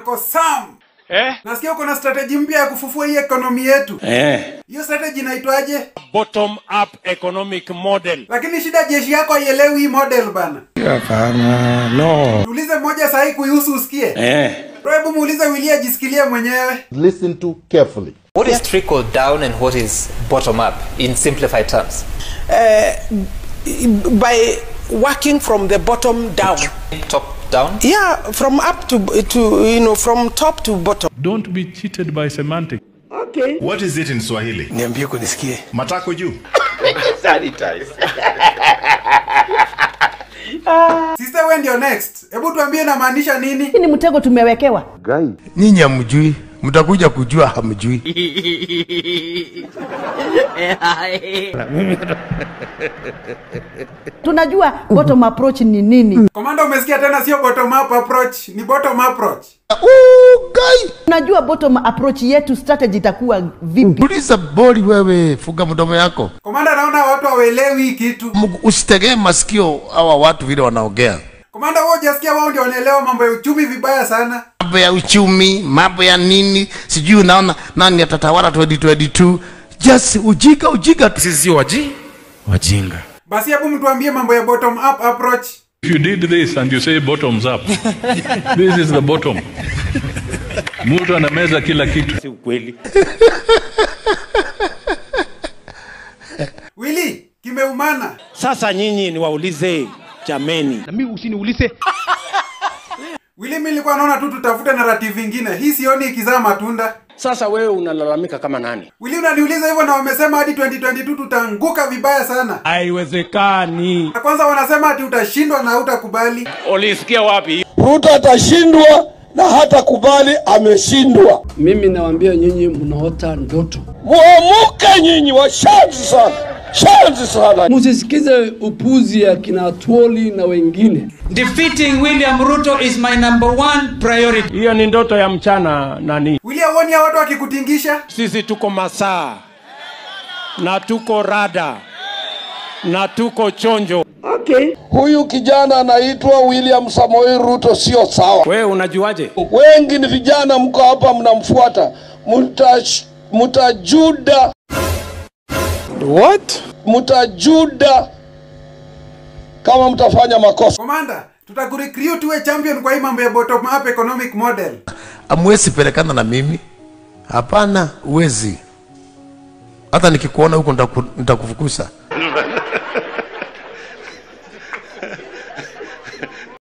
Uncle Sam. Eh? Nasikia uko na strategy mpya ya kufufua hii ekonomi yetu. Eh. Hiyo strategy inaitwaje? Bottom up economic model. Lakini shida jeshi yako haielewi hii model bana. Hapana. No. Tuulize mmoja sahi kuihusu usikie. Eh. Bro, hebu muulize Willy ajisikilie mwenyewe. listen to carefully. What is trickle down and what is bottom up in simplified terms? uh, by working from the bottom down. Top down? Yeah, from up to to you know from top to bottom. Don't be cheated by semantics. What is it in Swahili? Niambie kunisikie. Matako juu. Sister wewe ndio next. Hebu tuambie inamaanisha nini? Hii ni mtego tumewekewa. nyinyi hamjui mtakuja kujua hamjui Tunajua bottom approach ni nini. Komanda umesikia tena sio bottom up approach, ni bottom approach. Tunajua bottom approach yetu strategy itakuwa vipi. uliza boli wewe fuga mdomo yako Komanda naona watu hawaelewi hii kitu. Mungu, usitegee masikio hawa watu vile wanaongea Komanda wewe hujasikia wao ndio wanaelewa mambo ya uchumi vibaya sana. mambo ya uchumi mambo ya nini sijui unaona nani atatawala 2022 just ujika ujika tu sisi waji wajinga Basi hebu mtuambie mambo ya bottom up approach. If you did this and you say bottoms up, this is the bottom. Mtu anameza kila kitu. Si ukweli. Willy, kimeumana. Sasa nyinyi niwaulize jameni. na mimi usiniulize Willy, mimi nilikuwa naona tu tutafute narrative ingine. Hii sioni ikizaa matunda. Sasa wewe unalalamika kama nani? Willy, unaniuliza hivyo na wamesema hadi 2022 tutaanguka vibaya sana. Haiwezekani. Na kwanza wanasema ati utashindwa na hutakubali. Ulisikia wapi? Ruto atashindwa na hata kubali ameshindwa. Mimi nawaambia nyinyi mnaota ndoto. Muamuke nyinyi, washazi sana, shazi sana. Musisikize upuzi ya kina Twoli na wengine. Defeating William Ruto is my number one priority. Hiyo ni ndoto ya mchana nani? Willy, hauoni hao watu wakikutingisha? Sisi tuko masaa na tuko rada na tuko chonjo. Huyu kijana anaitwa William Samoei Ruto, sio sawa. Wewe unajuaje? Wengi ni vijana, mko hapa mnamfuata, Mutash- mutajuda, What? mutajuda kama mtafanya makosa. Komanda, tutakurecruit uwe champion kwa hii mambo ya bottom up economic model. amwezi pelekana na mimi hapana uwezi hata nikikuona huko nitaku- nitakufukuza